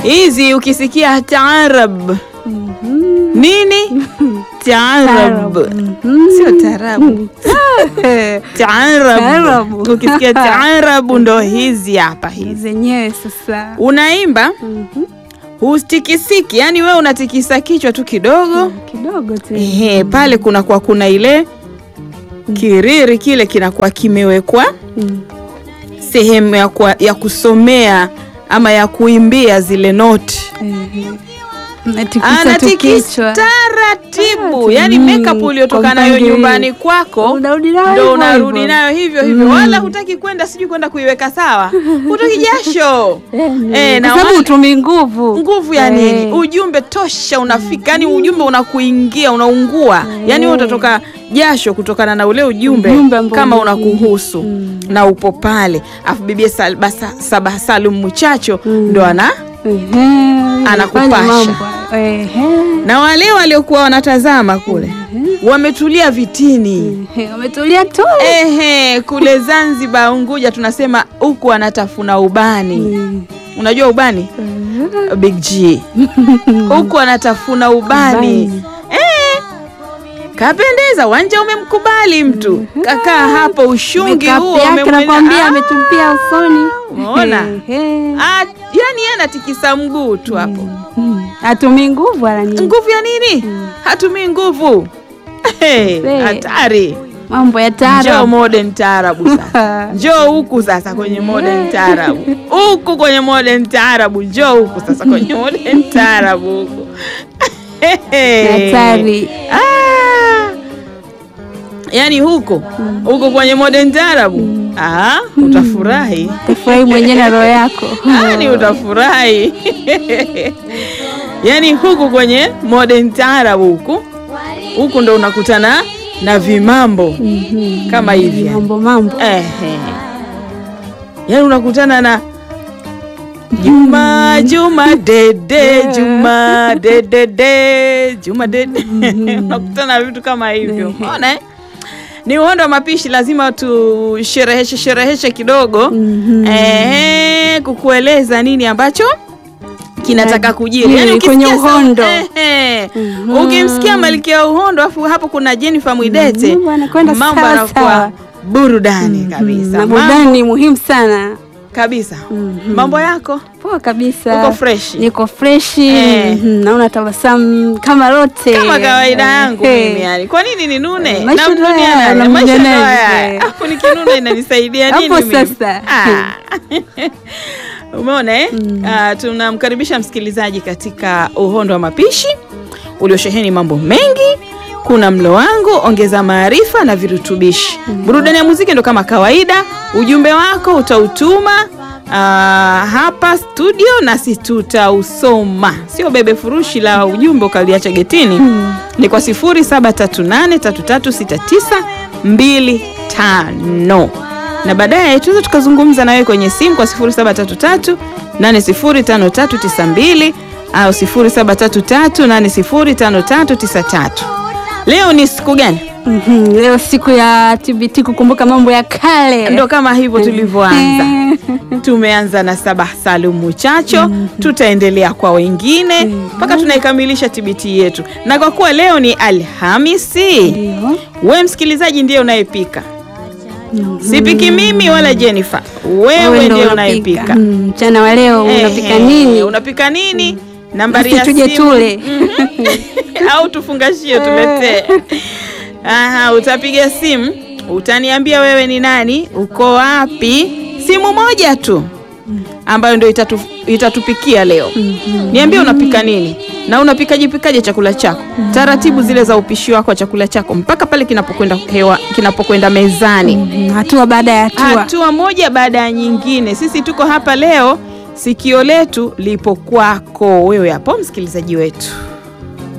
hizi ukisikia taarab nini taarab sio taarabu taarab Taarabu. ukisikia taarabu ndo hizi hapa hizi zenyewe sasa unaimba hutikisiki yani wewe unatikisa kichwa tu kidogo kidogo tu Ehe, pale kunakuwa kuna ile kiriri kile kinakuwa kimewekwa Mm. sehemu ya, kwa, ya kusomea ama ya kuimbia zile noti Ehe. Natikisa tu anatikisa kichwa taratibu Ah, yani mm, makeup uliotoka kwa nayo mpangilio. nyumbani kwako Unarudi nayo ndo hivyo unarudi hivyo. nayo hivyo hivyo Mm. wala hutaki kwenda sijui kwenda kuiweka sawa hutoki jasho Eh, ni- Eh, na kwa sababu wale- utumi nguvu nguvu ya Eh. nini ujumbe tosha unafika yani ujumbe unakuingia unaungua yani wewe utatoka jasho kutokana na ule ujumbe, Ujumbe ambao kama umekuingia. unakuhusu Mm. na upo pale afu bibia Sal- Basa- Sabah Salum Mchacho Mm. ndo ana Ehe, Anakupasha. fanya mambo. Ehe. na wale waliokuwa wanatazama kule wametulia vitini Ehe, wametulia tu ehe kule Zanzibar Unguja tunasema huku anatafuna ubani Mm. unajua ubani Ehe. Big G huku anatafuna ubani Ubani. eh, kapendeza wanja umemkubali mtu kakaa hapo ushungi Makeup huo yake umemwena- nakwambia Ah, ametupia usoni Umeona? Ehe. ah, yani yeye anatikisa mguu tu hapo Mm. hatumi nguvu wala nini nguvu ya nini hatumii nguvu Hey, Se. hatari mambo ya njoo taarabu modern taarabu sasa njoo huku sasa kwenye modern taarabu huku kwenye modern taarabu njoo huku sasa kwenye modern taarabu huku hatari Ah! yaani huko huko kwenye modern taarabu ah, utafurahi tafurahi mwenyewe na roho yako yani utafurahi yaani huku kwenye modern taarabu huku huku ndo unakutana na vimambo kama hivi yani. mambo mambo Ehe. Yaani unakutana na Juma Juma dede Juma dede de Juma dede unakutana na vitu kama hivyo. Unaona eh? Ni uhondo wa mapishi, lazima tushereheshe shereheshe kidogo Mhm. ehe, kukueleza nini ambacho kinataka kujiri. Yaani kwenye ukisikia sa- uhondo. ehe, Mhm. ukimsikia Malkia wa Uhondo afu hapo kuna Jennifer Mwidete Mambo yanakwenda mambo sawa yanakuwa sawa. burudani kabisa na Mambo- burudani ni muhimu sana kabisa Mhm. mambo yako poa kabisa uko fresh niko freshi Eh. Mhm, naona tabasamu kama lote kama kawaida yangu Eh. mimi yani kwa nini ninune Maisha ndo Namnunia haya, nani? namnunia Maisha ndo nani? haya. Eh. Alafu nikinuna inanisaidia nini Hapo mimi? sasa. Ah. umeona eh? Ah, tunamkaribisha msikilizaji katika uhondo wa mapishi uliosheheni mambo mengi kuna mlo wangu ongeza maarifa na virutubishi burudani ya muziki ndo kama kawaida ujumbe wako utautuma ah, hapa studio nasi tutausoma sio bebe furushi la ujumbe ukaliacha getini ni kwa 0738336925 na baadaye tunaweza tukazungumza na wewe kwenye simu kwa 0733 805392 au 0733805393 leo ni siku gani Mhm, leo siku ya TBT kukumbuka mambo ya kale ndo kama hivyo tulivyoanza tumeanza na Sabah Salum Muchacho tutaendelea kwa wengine mpaka tunaikamilisha TBT yetu na kwa kuwa leo ni Alhamisi Ndio. we msikilizaji ndiye unayepika sipiki mimi wala Jennifer wewe Wewe ndo ndiye unapika. unayepika Mm, mchana wa leo unapika Ehe, nini unapika nini nambari Basi ya tuje simu tule au tufungashie tuletee. Aha, utapiga simu, utaniambia wewe ni nani, uko wapi, simu moja tu ambayo ndio itatu, itatupikia leo. Niambie unapika nini na unapikaje pikaje chakula chako, taratibu zile za upishi wako wa chakula chako mpaka pale kinapokwenda hewa, kinapokwenda mezani Mm, hatua baada ya hatua hatua moja baada ya nyingine. Sisi tuko hapa leo, sikio letu lipo kwako wewe hapo, msikilizaji wetu.